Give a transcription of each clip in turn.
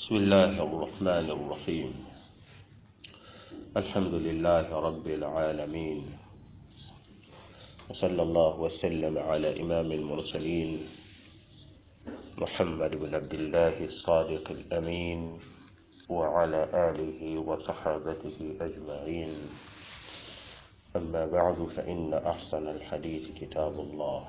بسم الله الرحمن الرحيم الحمد لله رب العالمين وصلى الله وسلم على إمام المرسلين محمد بن عبد الله الصادق الأمين وعلى آله وصحابته أجمعين أما بعد فإن أحسن الحديث كتاب الله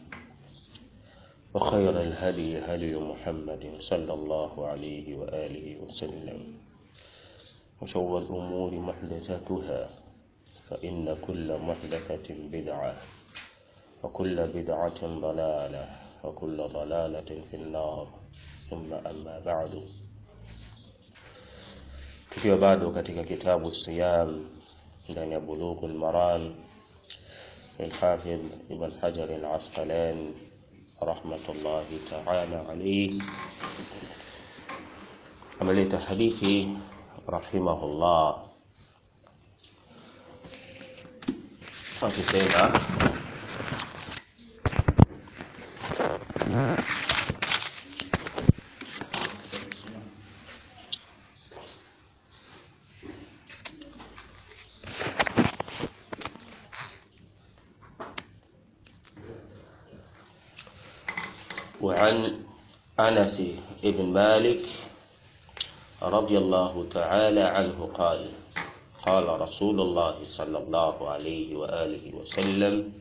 وخير الهدي هدي محمد صلى الله عليه وآله وسلم وشر الأمور محدثاتها فإن كل محدثة بدعة وكل بدعة ضلالة وكل ضلالة في النار ثم أما بعد tukiwa bado katika kitabu siyam ndani ya bulughul maram الحافظ ابن حجر العسقلاني رحمة الله تعالى عليه ameleta hadithi rahimahullah akisema وعن أنس بن مالك رضي الله تعالى عنه قال قال رسول الله صلى الله عليه وآله وسلم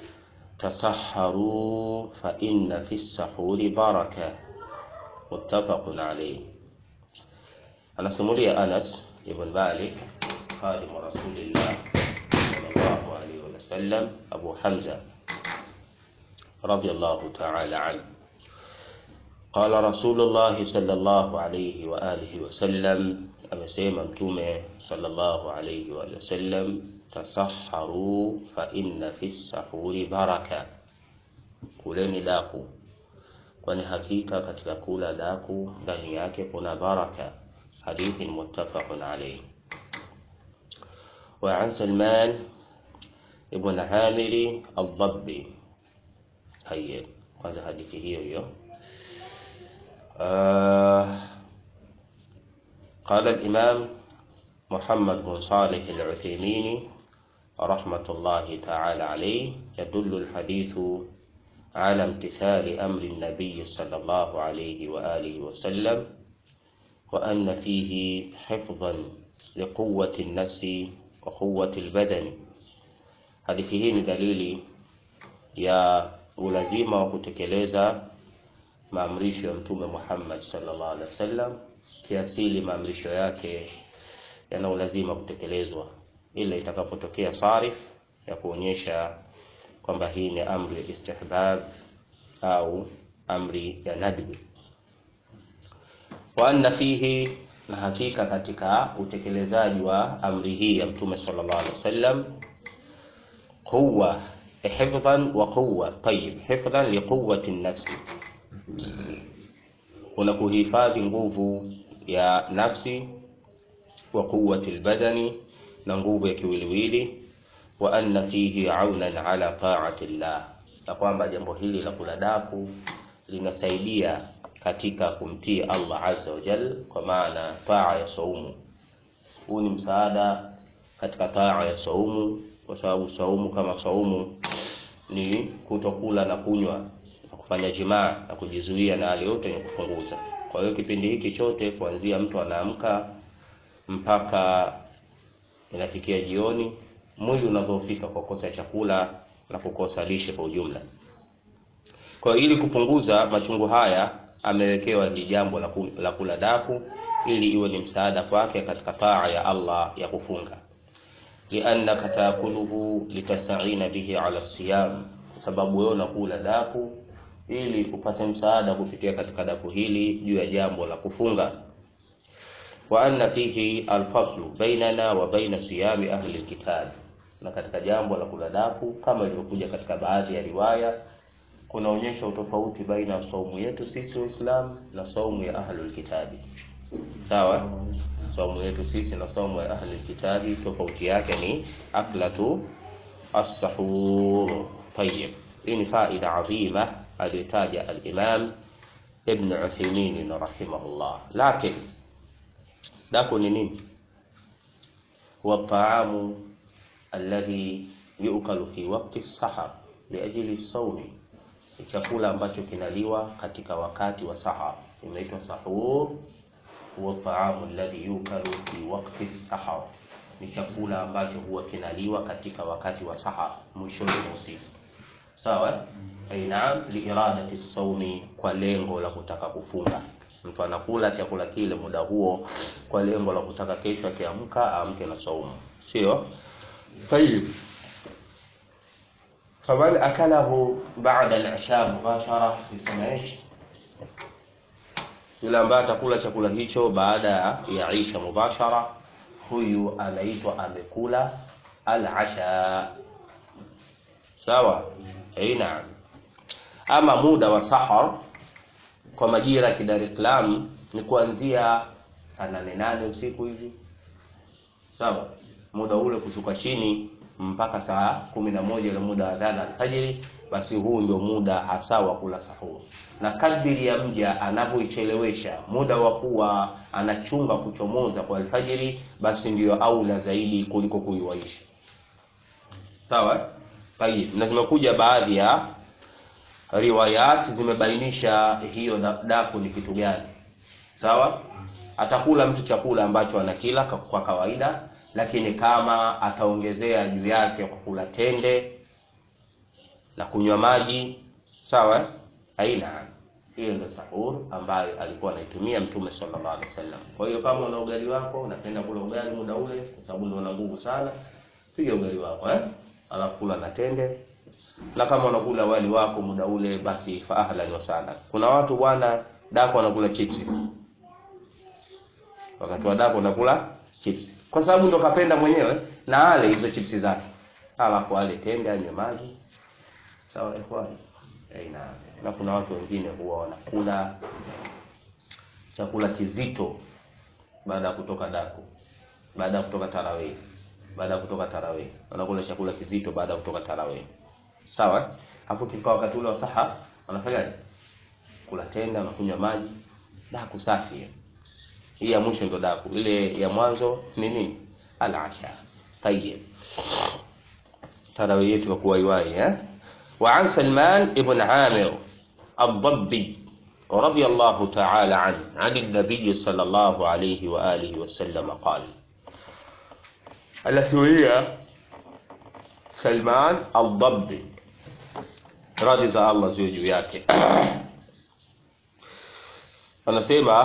تسحروا فإن في السحور بركة متفق عليه أنا سمولي أنس بن مالك خادم رسول الله صلى الله عليه وسلم أبو حمزة رضي الله تعالى عنه قال رسول الله صلى الله عليه وآله وسلم amesema mtume sallallahu alayhi wa sallam tasaharu fa inna fi sahuri baraka kuleni daku kwani hakika katika kula daku ndani yake kuna baraka hadithi muttafaqun alayhi wa an salman ibn amiri al-dabbi hayya kwanza hadithi hiyo hiyo آه قال الإمام محمد بن صالح العثيمين رحمة الله تعالى عليه يدل الحديث على امتثال أمر النبي صلى الله عليه وآله وسلم وأن فيه حفظا لقوة النفس وقوة البدن hadithi hii ni dalili ya ulazima wa kutekeleza maamrisho ya mtume Muhammad sallallahu alaihi wasallam kiasili maamrisho yake yana ulazima kutekelezwa ila itakapotokea sarif ya kuonyesha kwamba hii ni amri ya istihbab au amri ya nadbi wa anna fihi na hakika katika utekelezaji wa amri hii ya mtume sallallahu alaihi wasallam quwwa hifdhan wa quwwa tayyib hifdhan liquwwati an-nafsi kuna kuhifadhi nguvu ya nafsi wa quwwati albadani na nguvu ya kiwiliwili wa anna fihi aunan ala ta'ati llah na kwamba jambo hili la kula daku linasaidia katika kumtii Allah azza wa jal kwa maana taa ya saumu huu ni msaada katika taa ya saumu kwa sababu saumu kama saumu ni kutokula na kunywa kufanya jimaa na kujizuia na hali yote yenye kufunguza. Kwa hiyo kipindi hiki chote kuanzia mtu anaamka mpaka inafikia jioni, mwili unadhoofika kwa kukosa chakula na kukosa lishe kwa ujumla. Kwa hiyo ili kupunguza machungu haya, amewekewa hili jambo la kula daku ili iwe ni msaada kwake katika taa ya Allah ya kufunga. liannaka taakuluhu litastaina bihi ala siyam, sababu wewe unakula daku ili upate msaada kupitia katika daku hili juu ya jambo la kufunga wa anna fihi alfaslu bainana wa baina siyami ahli alkitab na katika jambo la kula daku kama ilivyokuja katika baadhi ya riwaya kunaonyesha utofauti baina ya saumu yetu sisi waislamu na saumu ya ahli alkitabi sawa saumu yetu sisi na saumu ya ahli alkitabi tofauti yake ni aklatu as-sahur tayyib hii ni faida adhima aliyotaja al-Imam Ibn Uthaymeen rahimahullah. Lakin daku ni nini? Huwa taamu alladhi yukalu fi waqti sahar liajli sawmi, ni chakula ambacho kinaliwa katika wakati wa sahar, inaitwa sahur. Huwa taamu alladhi yukalu fi waqti sahar, ni chakula ambacho huwa kinaliwa katika wakati wa sahar, mwishoni mwa usiku. Sawa? Ai naam, liiradati saumi, kwa lengo la kutaka kufunga. Mtu anakula chakula kile muda huo kwa lengo la kutaka kesho akiamka aamke na saumu, sio? Tayib, faman akalahu ba'da al-isha mubashara, yusema ish, yule ambaye atakula chakula hicho baada ya isha mubashara, huyu anaitwa amekula al-asha. Sawa? Ai naam. Ama muda wa sahar kwa majira ya Dar es Salaam ni kuanzia saa nane nane usiku hivi, sawa. Muda ule kushuka chini mpaka saa kumi na moja ile muda wa adhana alfajiri, basi huu ndio muda hasa wa kula sahur, na kadiri ya mja anavyoichelewesha muda wa kuwa anachunga kuchomoza kwa alfajiri, basi ndiyo aula zaidi kuliko kuiwaisha. Sawa. Tayib, na zimekuja baadhi ya riwayat zimebainisha hiyo daku ni kitu gani. Sawa, atakula mtu chakula ambacho anakila kwa kawaida, lakini kama ataongezea juu yake kwa kula tende na kunywa maji, sawa, aina hiyo ndio sahur ambayo alikuwa anaitumia Mtume sallallahu alaihi wasallam. Kwa hiyo kama una ugali wako unapenda kula ugali muda ule, kwa sababu ndio una nguvu sana, piga ugali wako eh, alafu kula na tende na kama unakula wali wako muda ule basi fa ahlan wa sahlan. Kuna watu bwana dako wanakula chips, wakati wa dako wanakula chips kwa sababu ndo kapenda mwenyewe, na ale hizo chips zake, alafu ale tende, anywe maji. Sawa ikhwani, aina. Na kuna watu wengine huwa wanakula chakula kizito baada ya kutoka dako, baada ya kutoka tarawih, baada ya kutoka tarawih wanakula chakula kizito baada ya kutoka tarawih Sawa, hapo kifika wakati ule wa saha wanafanyaje? Kula tende, wanakunywa maji. Daku safi hii ya mwisho ndo daku, ile ya mwanzo ni nini? Al-asha. Tayyib, tarawih yetu kwa kuwaiwai eh. Wa an Salman ibn Amir ad-Dabbi radiyallahu ta'ala anhu an an-nabiy sallallahu alayhi wa alihi wa sallam qala, alasuria Salman ad-Dabbi radhi za Allah ziwe juu yake anasema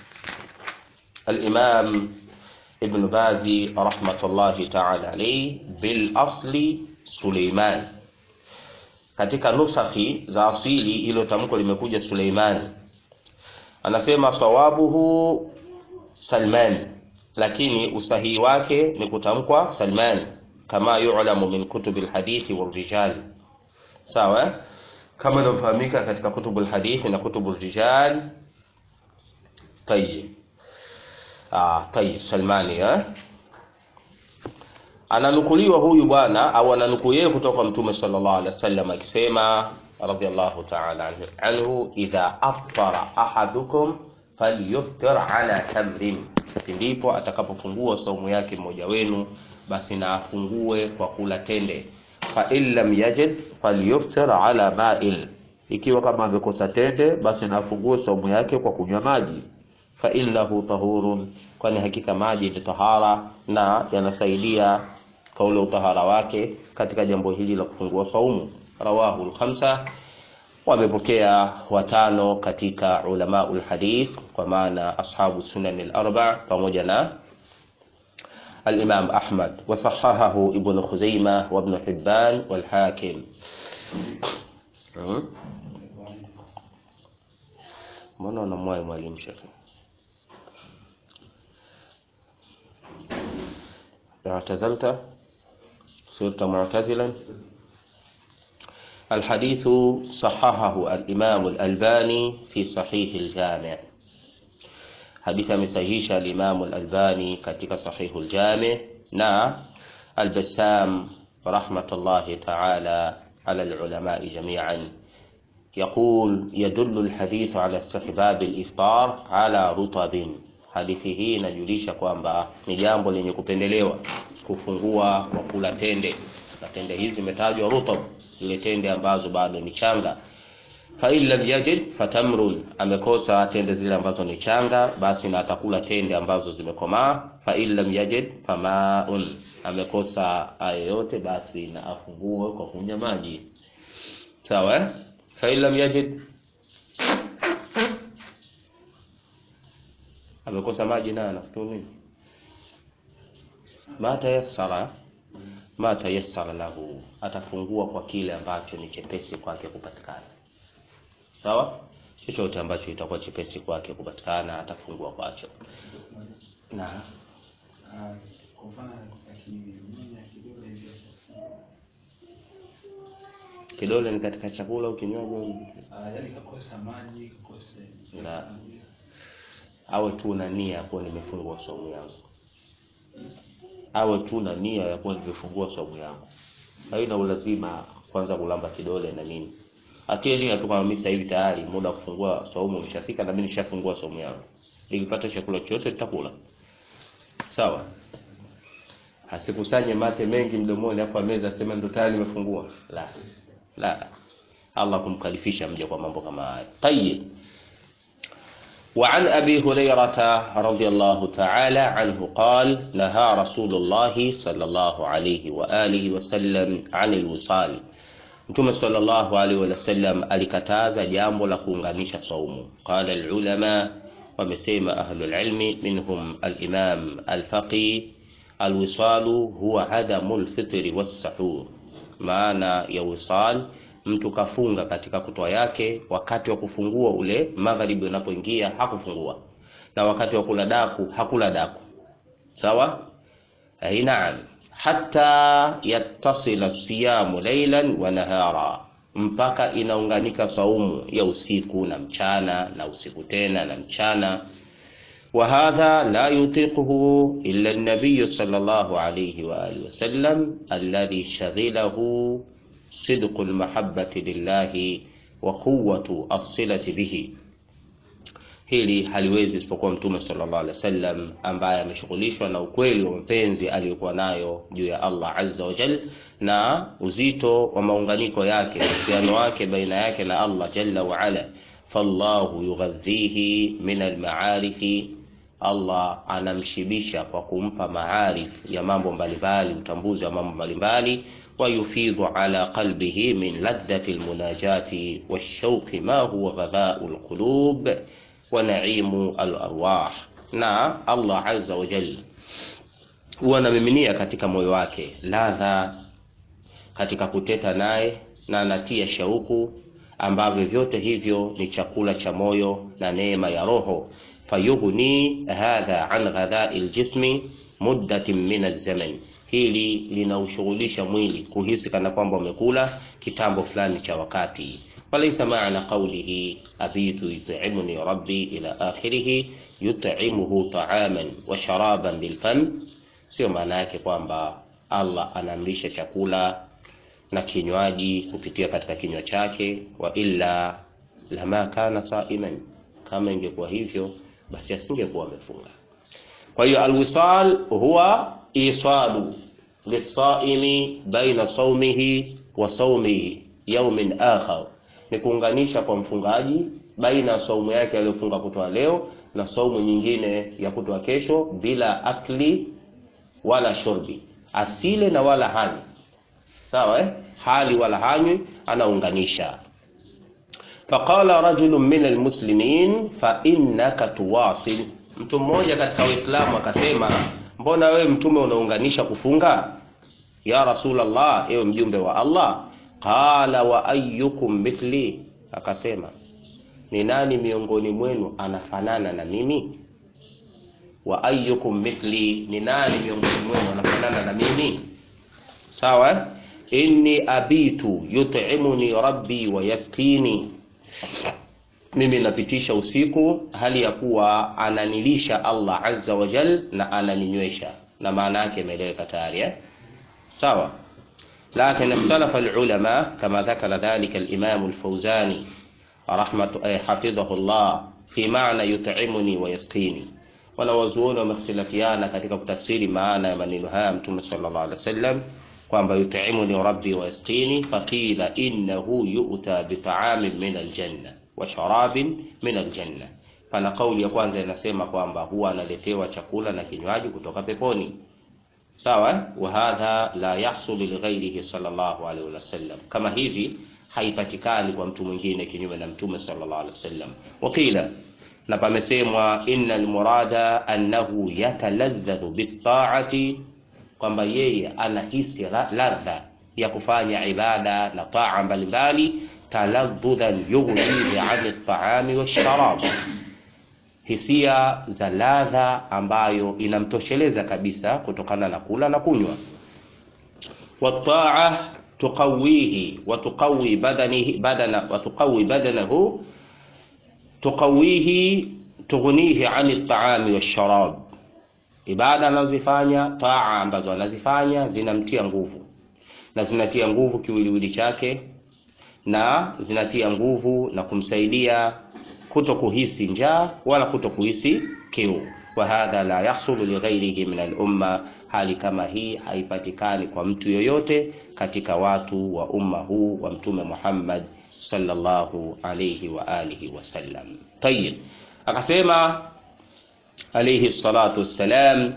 al-Imam Ibn Bazi rahmatullahi ta'ala alayhi, bil asli Suleiman. Katika nusakhi za asili hilo tamko limekuja Suleiman. Anasema sawabuhu Salman, lakini usahihi wake ni kutamkwa Salman kama yu'lamu min kutubi al-hadithi wal-rijal Sawa, kama inavyofahamika katika kutubu alhadithi na kutubu rijal. Tayyib, ah, tayyib. Salmani eh, ananukuliwa huyu bwana au ananukuu yeye kutoka kwa Mtume sallallahu alaihi wasallam akisema radiyallahu ta'ala anhu, idha aftara ahadukum falyuftir ala tamrin, ndipo atakapofungua saumu yake mmoja wenu, basi na afungue kwa kula tende fa in lam yajid falyuftir ala ma'il, ikiwa kama amekosa tende basi nafungue saumu yake kwa kunywa maji. Fa innahu tahurun, kwani hakika maji ni tahara na yanasaidia kwa ule utahara wake katika jambo hili la kufungua saumu. Rawahu al-khamsa, wamepokea watano katika ulamaul hadith, kwa maana ashabu sunan al-arba pamoja na الإمام أحمد وصححه ابن خزيمة وابن حبان والحاكم mbona unamwahi mwalimu shekhe اعتزلت صرت معتزلا الحديث صححه الإمام الألباني في صحيح الجامع hadithi amesahihisha al-Imam al-Albani katika sahihu al-Jami' na al-Bassam rahmatullahi ta'ala ala al-ulama jami'an يقول يدل الحديث على استحباب الإفطار على رطب hadithi hii inajulisha kwamba ni jambo lenye kupendelewa kufungua kwa kula tende na tende hizi zimetajwa rutab zile tende ambazo bado ni changa fain lam yajid fatamrun amekosa tende zile ambazo ni changa basi na atakula tende ambazo zimekomaa fain lam yajid famaun amekosa haya yote basi na afungue kwa kunywa maji sawa eh? fain lam yajid amekosa maji naye anafutua nini ma tayassara ma tayassara lahu atafungua kwa kile ambacho ni chepesi kwake kupatikana sawa chochote ambacho itakuwa chepesi kwake kupatikana atafungua kwacho na Ah, kwa mfano akiminya kidole hivi kidole ni katika chakula au kinywaji ah, yaani kakosa maji kakosa Na. awe tu na nia ya kuwa nimefungua saumu yangu awe tu na nia ya kuwa nimefungua saumu yangu haina ulazima kwanza kulamba kidole na nini atie nia tu kama mimi sasa hivi tayari muda wa kufungua saumu umeshafika na mimi nishafungua saumu yangu nikipata chakula chochote nitakula sawa asikusanye mate mengi mdomoni hapo ameza asema ndo tayari nimefungua la la Allah kumkalifisha mja kwa mambo kama haya tayib وعن أبي هريرة رضي الله تعالى عنه قال نهى رسول الله صلى الله عليه وآله وسلم عن الوصال Mtume sallallahu alaihi wasallam alikataza jambo la kuunganisha saumu. Qala alulama, wamesema ahlul ilmi minhum alimam alfaqi, alwisalu huwa adamu lfitri wassahur. Maana ya wisal, mtu kafunga katika kutoa yake, wakati wa kufungua ule magharibi unapoingia hakufungua, na wakati wa kula daku hakula daku. Sawa? Ai, naam hata yattasila siyamu laylan wa nahara, mpaka inaunganika saumu ya usiku na mchana na usiku tena na mchana. Wa hadha la yutiquhu illa an-nabiy sallallahu alayhi wa alihi wasallam alladhi shaghilahu sidqu al-mahabbati lillahi wa quwwatu as-silati bihi hili haliwezi isipokuwa mtume sallallahu alaihi wasallam ambaye ameshughulishwa na ukweli wa mapenzi aliyokuwa nayo juu ya Allah azza wa jal na uzito wa maunganiko yake uhusiano wake baina yake na Allah jalla wa ala fallahu yughadhihi min almaarifi Allah anamshibisha kwa kumpa maarif ya mambo mbalimbali utambuzi wa mambo mbalimbali ويفيض على قلبه من لذة المناجاة والشوق ما هو غذاء القلوب ونعيم الأرواح na Allah azza wa jalla huwa anamiminia katika moyo wake ladha katika kuteta naye na anatia shauku ambavyo vyote hivyo ni chakula cha moyo na neema ya roho fayughni hadha an ghadha'i aljismi muddatin min alzaman hili linaushughulisha mwili kuhisi kana kwamba umekula kitambo fulani cha wakati walaysa maana qawlihi abitu yut'imuni rabbi ila akhirih yut'imuhu ta'aman wa sharaban bilfam sio maana yake kwamba Allah anamlisha chakula na kinywaji kupitia katika kinywa chake wa illa lama kana saiman kama ingekuwa hivyo basi asingekuwa amefunga kwa hiyo alwisal huwa isalu lisaimi baina saumihi wa saumihi yaumin akhar, ni kuunganisha kwa mfungaji baina ya saumu yake aliyofunga kutoa leo na saumu nyingine ya kutoa kesho, bila akli wala shurbi, asile na wala hanywi. Sawa eh? hali wala hanywi, anaunganisha. Faqala rajulun min almuslimin fa innaka tuwasil, mtu mmoja katika Waislamu akasema mbona wewe mtume unaunganisha kufunga ya rasulallah ewe mjumbe wa allah qala wa ayyukum mithli akasema ni nani miongoni mwenu anafanana na mimi wa ayyukum mithli ni nani miongoni mwenu anafanana na mimi sawa eh? inni abitu yut'imuni rabbi wa yaskini mimi napitisha usiku hali ya kuwa ananilisha Allah azza wa jal na ananinywesha, na maana yake imeeleweka tayari eh? Sawa. Lakin ikhtalafa alulama kama dhakara dhalika al-Imam al-Fawzani, rahmatu eh, hafidhahullah fi maana yut'imuni wa yasqini wanawazuoni wamehtilafiana katika kutafsiri maana ya maneno haya mtume sallallahu alaihi wasallam kwamba yut'imuni rabbi wa yasqini faqila innahu yu'ta bita'amin min aljanna wa sharabin min aljanna pana kauli ya kwanza inasema kwamba huwa analetewa chakula na kinywaji kutoka peponi sawa wa hadha la yahsul li ghairihi sallallahu alaihi wasallam kama hivi haipatikani kwa mtu mwingine kinyume na mtume sallallahu alaihi wasallam wakila na pamesemwa innal murada annahu yataladhdhu bitta'ati kwamba yeye anahisi ladha ya kufanya ibada na taa mbalimbali taladhdhudan yughnihi an at-ta'ami wash-sharab hisia za ladha ambayo inamtosheleza kabisa kutokana na kula na kunywa wataa tuqawihi wa tuqawi badanihi badana wa tuqawi badanahu tuqawihi tughnihi ani at-ta'ami wash-sharab ibada anazofanya taa ambazo anazifanya zinamtia nguvu na zinatia nguvu kiwiliwili chake na zinatia nguvu na kumsaidia kuto kuhisi njaa wala kuto kuhisi kiu wa hadha la yahsulu li ghairihi min al-umma hali kama hii haipatikani kwa mtu yoyote katika watu wa umma huu wa mtume Muhammad sallallahu alayhi wa alihi wasallam tayib akasema alayhi salatu wassalam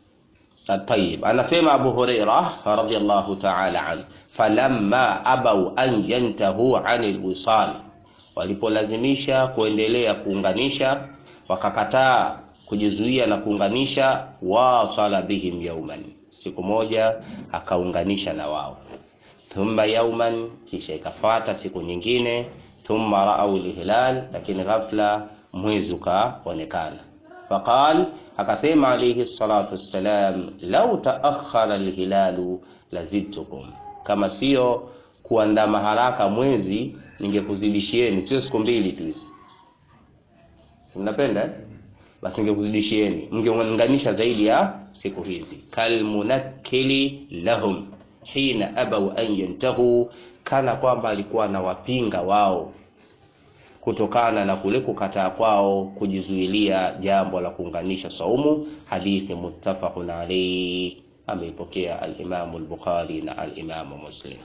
طيب anasema Abu Huraira radhiyallahu ta'ala an falamma abau an yantahu anil wisal walipolazimisha kuendelea kuunganisha wakakataa kujizuia na kuunganisha wasala bihim yauman siku moja akaunganisha na wao thumma yauman kisha ikafuata siku nyingine thumma raau lhilal lakini ghafla mwezi ukaonekana faqal akasema alayhi salatu wassalam lau taakhara alhilalu lazidtukum kama sio kuandama haraka mwezi ningekuzidishieni sio siku mbili tu hizi mnapenda basi ningekuzidishieni mngeunganisha zaidi ya siku hizi kalmunakkili lahum hina abau an yantahu kana kwamba alikuwa anawapinga wao kutokana na kule kukataa kwao kujizuilia jambo la kuunganisha saumu hadithi muttafaqun alayhi ameipokea al-Imam al-Bukhari na al-Imam Muslim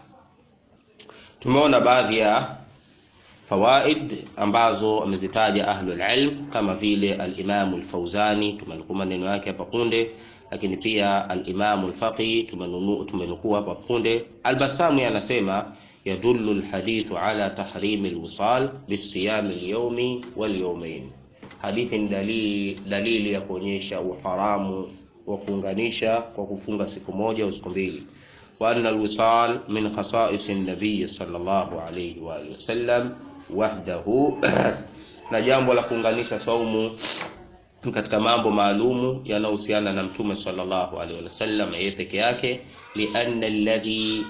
tumeona baadhi ya fawaid ambazo amezitaja ahlul ilm kama vile al-Imam al-Fauzani tumenukuu maneno yake hapa punde lakini pia al-Imam al-Faqi tumenukuu hapa punde al-Basami anasema يدل الحديث على تحريم الوصال بالصيام اليومي واليومين حديث dalili dalili ya kuonyesha uharamu wa kuunganisha kwa kufunga siku moja au siku mbili wa anna alwisal min khasa'is an-nabiy sallallahu alayhi wa alihi wasallam wahdahu na jambo la kuunganisha saumu katika mambo maalumu yanayohusiana na mtume sallallahu alayhi wasallam yeye peke yake lianna alladhi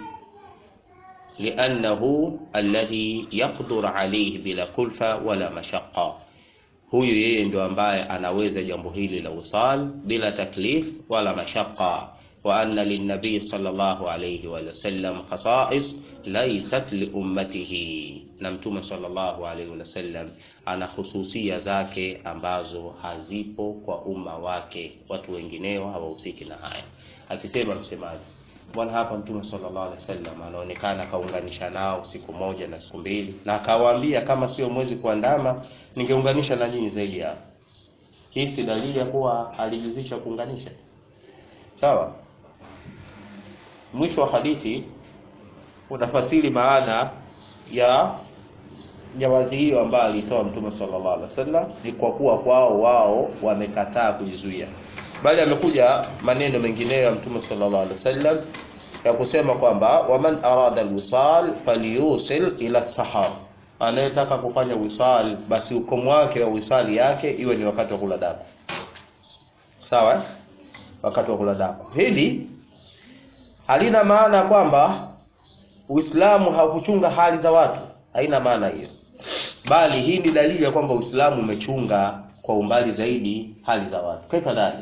لأنه الذي يقدر عليه bila kulfa wala mashaqqa huyu yeye ndio ambaye anaweza jambo hili la usal bila taklif wala mashaqqa wa anna linnabii sallallahu alayhi wa sallam khasa'is laysat li ummatihi na mtume sallallahu alayhi wa sallam ana hususia zake ambazo hazipo kwa umma wake watu wengineo hawahusiki na haya akisema msemaji bwana hapa mtume sallallahu alaihi wasallam anaonekana kaunganisha nao siku moja na siku mbili na akawaambia kama sio mwezi kuandama ningeunganisha na nyinyi zaidi hapo hii si dalili ya kuwa alijuzisha kuunganisha sawa mwisho wa hadithi unafasiri maana ya jawazi hiyo ambayo alitoa mtume sallallahu alaihi wasallam ni kwa kuwa kwao wao wamekataa kujizuia bali amekuja maneno mengineyo ya mtume sallallahu alaihi wasallam ya kusema kwamba waman arada alwisal falyusil ila sahar anayetaka kufanya wisal basi ukomo wake wa wisali yake iwe ni wakati wa kula daku sawa wakati wa kula daku hili halina maana kwamba Uislamu haukuchunga hali za watu haina maana hiyo bali hii ni dalili ya kwamba Uislamu umechunga kwa umbali zaidi hali za watu kaifa dhalik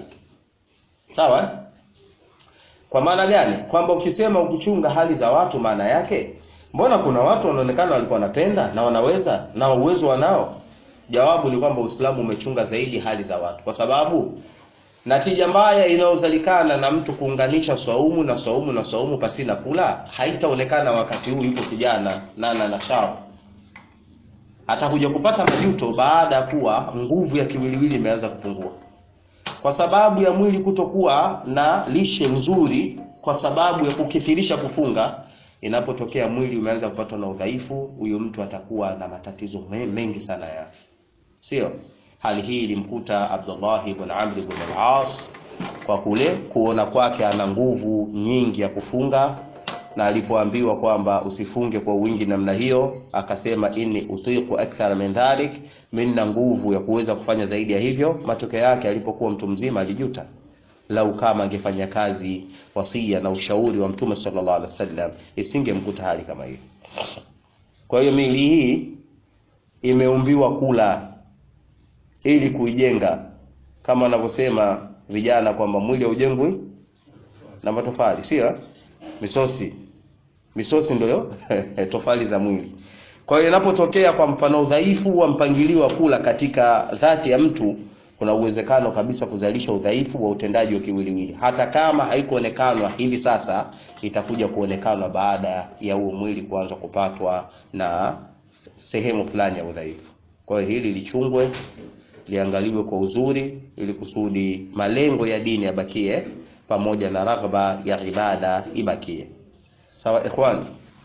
sawa kwa maana gani kwamba ukisema ukuchunga hali za watu maana yake mbona kuna watu wanaonekana walikuwa wanapenda na wanaweza na uwezo wanao jawabu ni kwamba uislamu umechunga zaidi hali za watu kwa sababu natija mbaya inayozalikana na mtu kuunganisha swaumu na swaumu na swaumu pasina kula haitaonekana wakati huu yuko kijana na ana nashau atakuja kupata majuto baada ya kuwa nguvu ya kiwiliwili imeanza kupungua kwa sababu ya mwili kutokuwa na lishe nzuri kwa sababu ya kukithirisha kufunga inapotokea mwili umeanza kupatwa na udhaifu huyu mtu atakuwa na matatizo me- mengi sana ya afya sio hali hii ilimkuta abdullah ibn amr ibn al-as kwa kule kuona kwake ana nguvu nyingi ya kufunga na alipoambiwa kwamba usifunge kwa wingi namna hiyo akasema inni utiqu akthar min dhalik mimi nina nguvu ya kuweza kufanya zaidi ya hivyo matokeo yake alipokuwa mtu mzima alijuta lau kama angefanya kazi wasia na ushauri wa mtume sallallahu alaihi wasallam isingemkuta hali kama hiyo kwa hiyo miili hii imeumbiwa kula ili kuijenga kama wanavyosema vijana kwamba mwili haujengwi na matofali sio misosi misosi ndio tofali za mwili kwa hiyo inapotokea kwa mfano udhaifu wa mpangilio wa kula katika dhati ya mtu kuna uwezekano kabisa kuzalisha udhaifu wa utendaji wa kiwiliwili hata kama haikuonekanwa hivi sasa itakuja kuonekanwa baada ya huo mwili kuanza kupatwa na sehemu fulani ya udhaifu kwa hiyo hili lichungwe liangaliwe kwa uzuri ili kusudi malengo ya dini yabakie pamoja na raghba ya ibada ibakie sawa ikhwan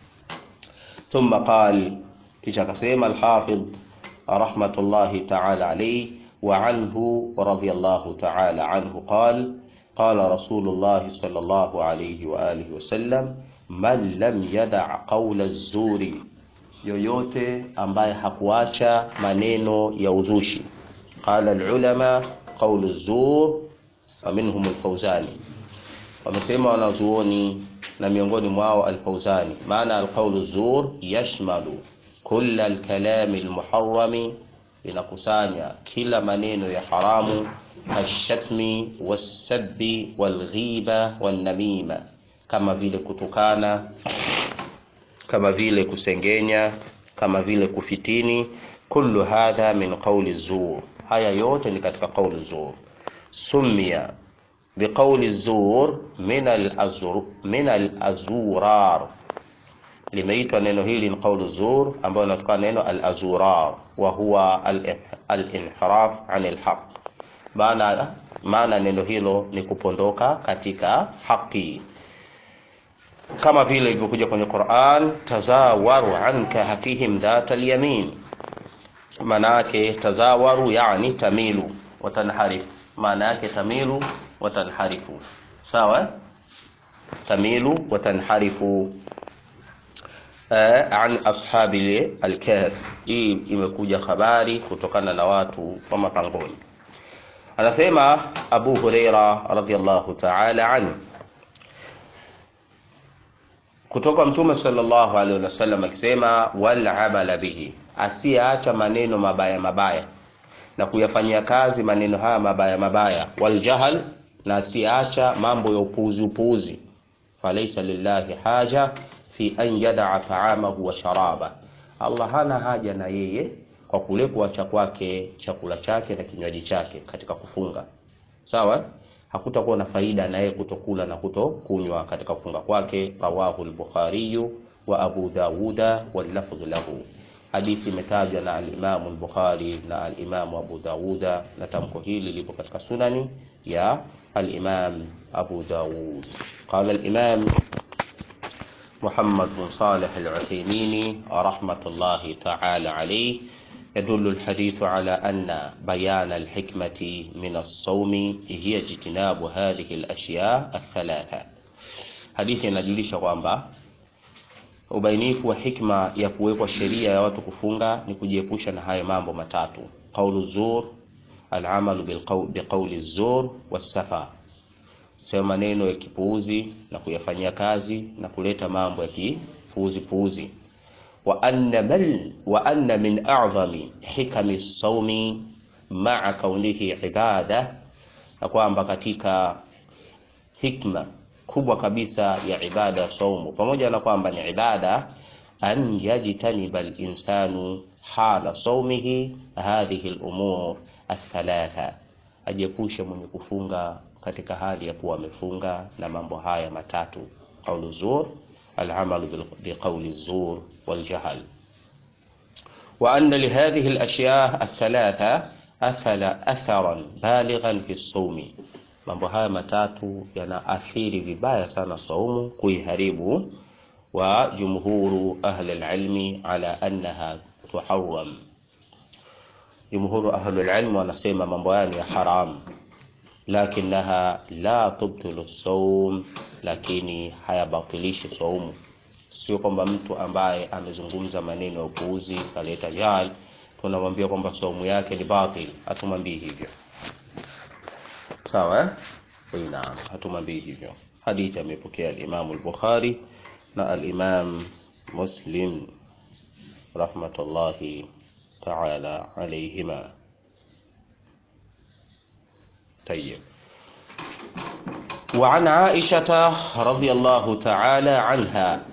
ثم قال kisha akasema alhafidh rahmatullahi ta'ala alayhi wa anhu radiyallahu ta'ala anhu qal qala rasulullah sallallahu alayhi wa alihi wasallam man lam yada' qawla az-zuri yoyote ambaye hakuacha maneno ya uzushi qala al-ulama qawlu az-zur faminhum al-fawzani wamesema wanazuoni na miongoni mwao al-fawzani maana al-qawlu zur yashmalu kulla al-kalami al-muharrami inakusanya kila maneno ya haramu kashatmi wasabbi walghiba wanamima kama vile kutukana kama vile kusengenya kama vile kufitini kullu hadha min qawli zur haya yote ni katika qawli zur sumia biqawli zur min al-azur min al-azurar limeitwa neno hili ni qawlu zur ambayo inatokana neno al-azurar wa huwa al-inhiraf an al-haq maana maana neno hilo ni kupondoka katika haki kama vile ilivyokuja kwenye Qur'an tazawaru anka hafihim dhata al-yamin maana yake tazawaru yani tamilu watanharifu maana yake tamilu watanharifu sawa tamilu watanharifu an ashabi al-kahf hii imekuja habari kutokana na watu wa mapangoni anasema Abu Huraira radhiyallahu ta'ala anhu kutoka mtume sallallahu alaihi wasallam akisema wal amala bihi asiacha maneno mabaya mabaya na kuyafanyia kazi maneno haya mabaya mabaya wal jahal na asiacha mambo ya upuuzi upuuzi falaisa lillahi haja fi an yadaa taamahu wa sharaba Allah hana haja na yeye kwa kule kuacha kwake chakula chake na kinywaji chake katika kufunga sawa hakutakuwa na faida na yeye kutokula na kutokunywa katika kufunga kwake rawahu al-bukhari wa abu dawuda wal lafdh lahu hadithi imetajwa na al-Imam al-Bukhari na al-Imam Abu Dawuda na tamko hili lipo katika sunani ya al-Imam Abu Dawud qala al-Imam محمد بن صالح العثيمين رحمة الله تعالى عليه يدل الحديث على أن بيان الحكمة من الصوم هي اجتناب هذه الأشياء الثلاثة حديث ينجلش kwamba ubainifu wa hikma ya kuwekwa sheria ya watu kufunga ni kujiepusha na hayo mambo matatu qaulu zur alamalu biqauli zur wasafa sema maneno ya kipuuzi na kuyafanyia kazi na kuleta mambo ya kipuuzi puuzi wa anna bal wa anna min a'zami hikami sawmi ma'a kaunihi ibada na kwamba katika hikma kubwa kabisa ya ibada ya saumu pamoja na kwamba ni ibada an yajtaniba al-insanu hala saumihi hadhihi al-umur athalatha, ajiepushe mwenye kufunga katika hali ya kuwa amefunga na mambo haya matatu: qaulu zur, al-amalu biqauli zur wal-jahl. Wa anna lihadhihi al-ashya athalatha athala atharan balighan fi as-sawmi, mambo haya matatu yanaathiri vibaya sana saumu, kuiharibu. Wa jumhuru ahli al-ilmi ala annaha tuharram Jumhuru ahlul ilm wanasema mambo haya ni ya haram, lakinaha la tubtilu saum, lakini hayabatilishi saumu. Sio kwamba mtu ambaye amezungumza maneno ya upuuzi kaleta jahal tunamwambia kwamba saumu yake ni batil, hatumwambii hivyo. Sawa eh? Naam, hatumwambii hivyo. Hadithi amepokea al-Imam al-Bukhari na al-Imam Muslim rahmatullahi تعالى عليهما طيب وعن عائشة رضي الله تعالى عنها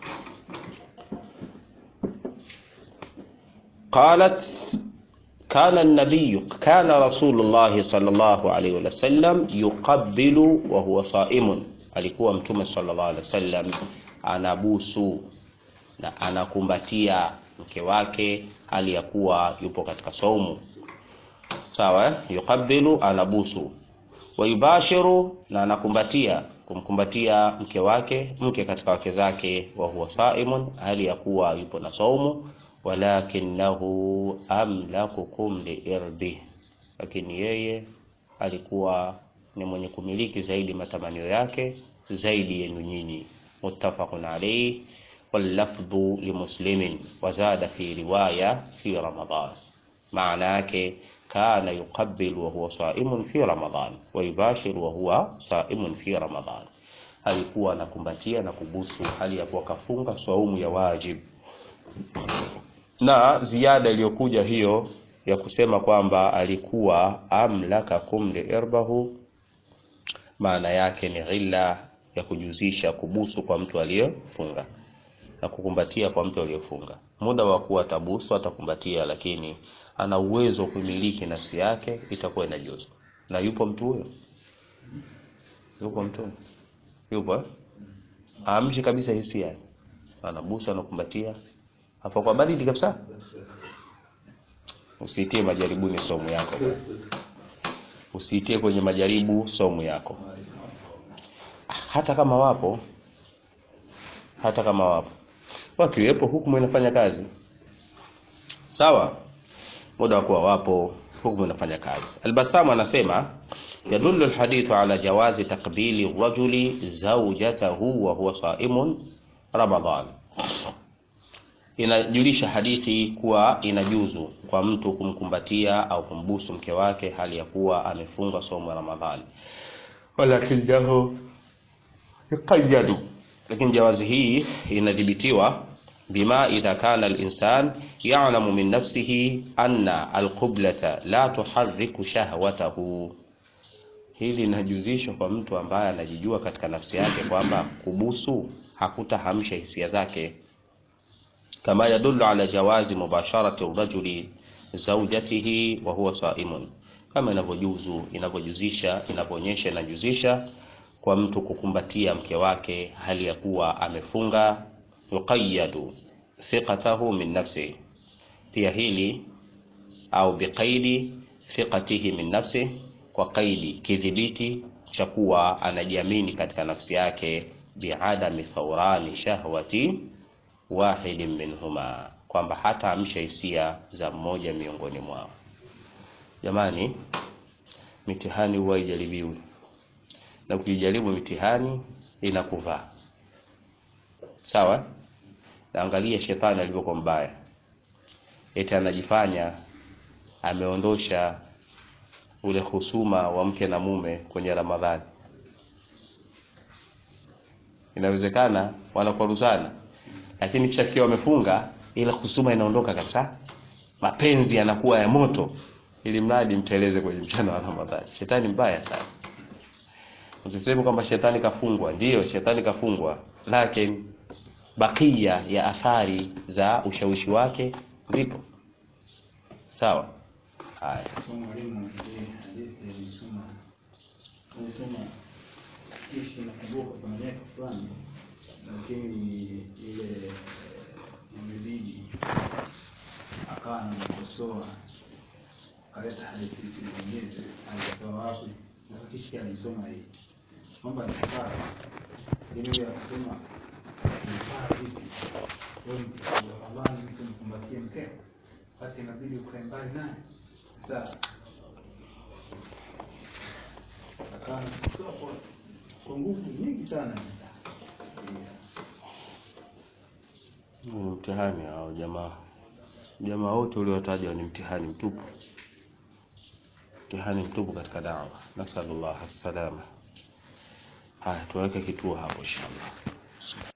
قالت كان النبي كان رسول الله صلى الله عليه وسلم يقبل وهو صائم alikuwa mtume sallallahu alaihi wasallam anabusu na anakumbatia mke wake hali ya kuwa yupo katika saumu. Sawa, yuqabbilu, anabusu, wayubashiru, na anakumbatia, kumkumbatia mke wake, mke katika wake zake, wa huwa saimun, hali ya kuwa yupo na saumu. Walakinahu amlakukum liirbi, lakini yeye alikuwa ni mwenye kumiliki zaidi matamanio yake zaidi yenu nyinyi. Muttafaqun alayhi wallafdhu limuslimin wazada fi riwaya fi Ramadan, maana yake kana yuqabbil wa huwa saimun fi Ramadan wa yubashir wa huwa saimun fi Ramadan, alikuwa anakumbatia na kubusu hali ya kuwa kafunga saumu ya wajib. Na ziada iliyokuja hiyo ya kusema kwamba alikuwa amlakakum liirbahu, maana yake ni illa ya kujuzisha kubusu kwa mtu aliyefunga na kukumbatia kwa mtu aliyefunga. Muda wa kuwa tabusu atakumbatia, lakini ana uwezo wa kumiliki nafsi yake, itakuwa inajuzu. Na yupo mtu huyo? Yupo mtu huyo? Yupo eh? Amshi kabisa hisia, anabusu, anakumbatia, hapo kwa baridi kabisa. Usiitie majaribuni somo yako, usiitie kwenye majaribu somo yako, hata kama wapo, hata kama wapo wakiwepo, hukumu inafanya kazi sawa. Muda wa kuwa wapo, hukumu inafanya kazi. Albasamu anasema yadullu alhadithu ala jawazi taqbili rajuli zawjatahu wa huwa saimun Ramadan, inajulisha hadithi kuwa inajuzu kwa mtu kumkumbatia au kumbusu mke wake hali ya kuwa amefunga somo la Ramadhani, walakinahu yuqayyadu lakini jawazi hii inadhibitiwa bima idha kana al-insan ya'lamu min nafsihi anna al-qiblata la tuharriku shahwatahu. Hili linajuzishwa kwa mtu ambaye anajijua katika nafsi yake kwamba kubusu hakutahamsha hisia zake, kama yadullu ala jawazi mubasharati rajuli zawjatihi wa huwa saimun, kama inavyojuzu inavyojuzisha inavyoonyesha inajuzisha kwa mtu kukumbatia mke wake hali ya kuwa amefunga. yuqayyadu thiqatahu min nafsi, pia hili au biqaidi thiqatihi min nafsi, kwa kaidi kidhibiti cha kuwa anajiamini katika nafsi yake, biadami thawrani shahwati wahidin minhuma, kwamba hata amsha hisia za mmoja miongoni mwao. Jamani, mitihani huwa ijaribiwi na ukijaribu mitihani inakuvaa sawa. Naangalia shetani alivyokuwa mbaya, eti anajifanya ameondosha ule husuma wa mke na mume kwenye Ramadhani. Inawezekana wanakwaruzana, lakini kisha fikia wamefunga, ile husuma inaondoka kabisa, mapenzi yanakuwa ya moto, ili mradi mteleze kwenye mchana wa Ramadhani. Shetani mbaya sana. Usiseme kwamba shetani kafungwa. Ndiyo, shetani kafungwa, lakini bakia ya athari za ushawishi wake zipo sawa haya So mwalimu ile hadithi alisoma alisoma kisha nakumbuka kuna miaka fulani, lakini ile imebidi akawa anamkosoa akaleta hadithi zingine alitoa wapi, na kisha alisoma hii kwamba nifaa ili yule akasema nifaa vipi wewe mtu mtu mkumbatie mkeo basi inabidi ukae mbali naye sasa akawa anakosoa kwa kwa nguvu nyingi sana ni mtihani hao jamaa jamaa wote uliowataja ni mtihani mtupu mtihani mtupu katika dawa nasallallahu alsalama haya tuweke kituo hapo inshallah